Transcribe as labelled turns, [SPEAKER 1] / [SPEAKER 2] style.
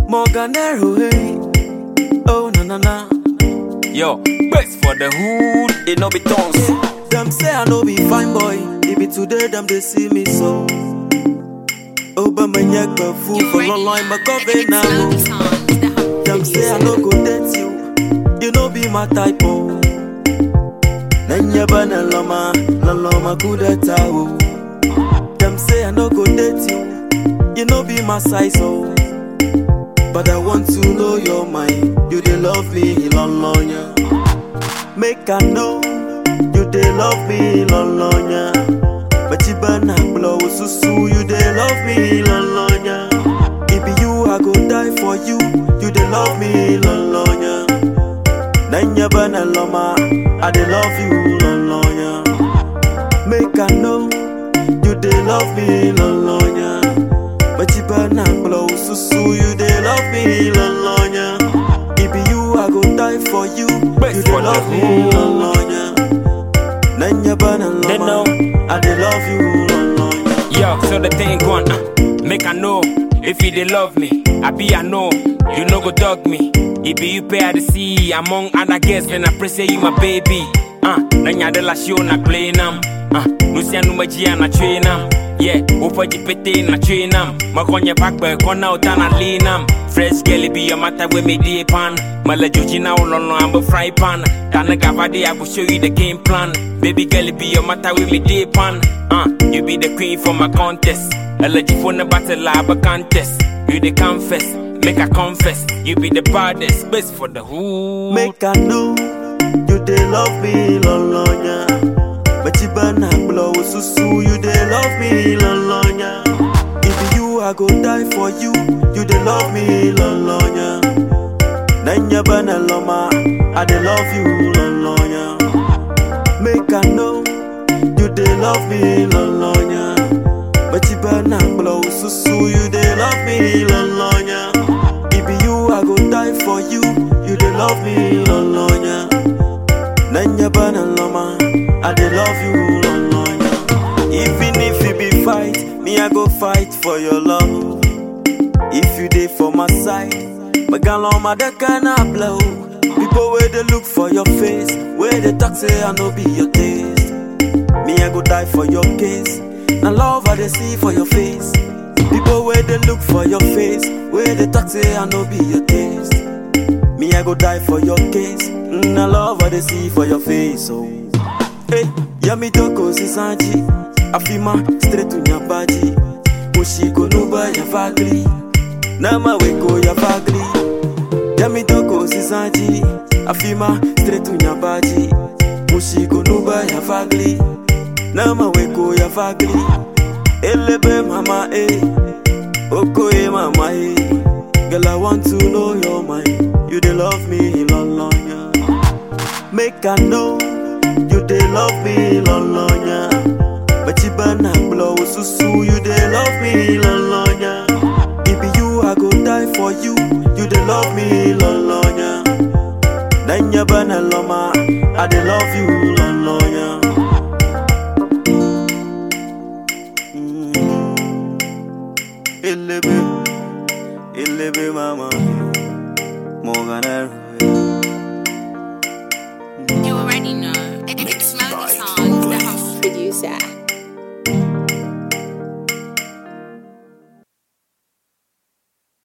[SPEAKER 1] Morganero, hey. Oh, na na na.
[SPEAKER 2] Yo, best for the hood, it no be tons.
[SPEAKER 1] Them say I no be fine boy. It be today, them they see me so. Oh, but my neck, but fool for long line, my coffee now. Them say I no go date you. You no be my type, oh. Nanya bana lama, la lama kudeta, oh. Them say I no go date you. You no be my size, oh. But I want to know your mind. You they love me, long long, yeah. Make I know you they love me, long long, yeah. But you burn and blow, susu, you they love me, long long, yeah. It be you, I go die for you. You they love me, long long, yeah. Nanya bana loma, I they love you, long long, yeah. Make I know you they love me, long long, yeah. But you burn and blow, susu, you they love me, long long, yeah. It be you, I go die for you.
[SPEAKER 2] Best
[SPEAKER 1] You
[SPEAKER 2] for
[SPEAKER 1] they
[SPEAKER 2] the
[SPEAKER 1] love me,
[SPEAKER 2] hood.
[SPEAKER 1] long long, yeah. Nanya bana
[SPEAKER 2] They
[SPEAKER 1] loma,
[SPEAKER 2] know.
[SPEAKER 1] I they love you, long long, yeah.
[SPEAKER 2] Yo, so the thing gone, uh, make I know if you they love me. I be I know, you no go dog me. It be you pay I the see among other guests, and I pray say you my baby. Uh, nanya de la show na play nam. Uh, no see no magia na train nam. Yeah, upa jipete na train nam. Makonya back by kona utana lean nam. Fresh girl be your matter with me deep pan. Mala joji na ulono I'm a fry pan. Tana gavadi I will show you the game plan. Baby girl be your matter with me deep pan. Uh, you be the queen for my contest. Allergy for the battle lab a contest. You the confess, make I confess. You be the baddest, best for the hood.
[SPEAKER 1] Make I know you they love me, long long, yeah. But you burn and blow, susu, you they love me, long long, yeah. If you, I go die for you. You they love me, long long, yeah. Nanya bana loma, I they love you, long long, yeah. Make I know you they love me, long long, yeah. But you burn and blow, susu, you they love me, long long, yeah. If be you, I go die for you. You they love me, long long, yeah. Nanya bana loma, I they love you, long long, yeah. Even if it be fight, me I go fight for your love. If you dey for my side, my gal on my deck and I blow. People where they look for your face, where they talk say I no be your taste. Me I go die for your case. Now love I they see for your face. People where they look for your face, where they talk say I no be your taste. Me I go die for your case. Mm, Now love I they see for your face. Oh, hey, yami doko sisanji, afima straight to nyabaji. Mushiko nuba ya fagli, nama weko ya fagli. Yami doko sisanji, afima straight to nyabaji. Mushiko nuba ya fagli, nama weko ya fagli. Elebe mama eh, okoye mama eh. Girl I want to know your mind. You they love me long long yeah. Make I know you they love me long long yeah. But you burn and blow susu you they love me long long yeah. It be you I go die for you. You they love me long long yeah. Nanya bana loma, I they love you long long yeah. Mm. Elebe, elebe mama, Morgan
[SPEAKER 3] You already know. It's Melody Songs, the house producer.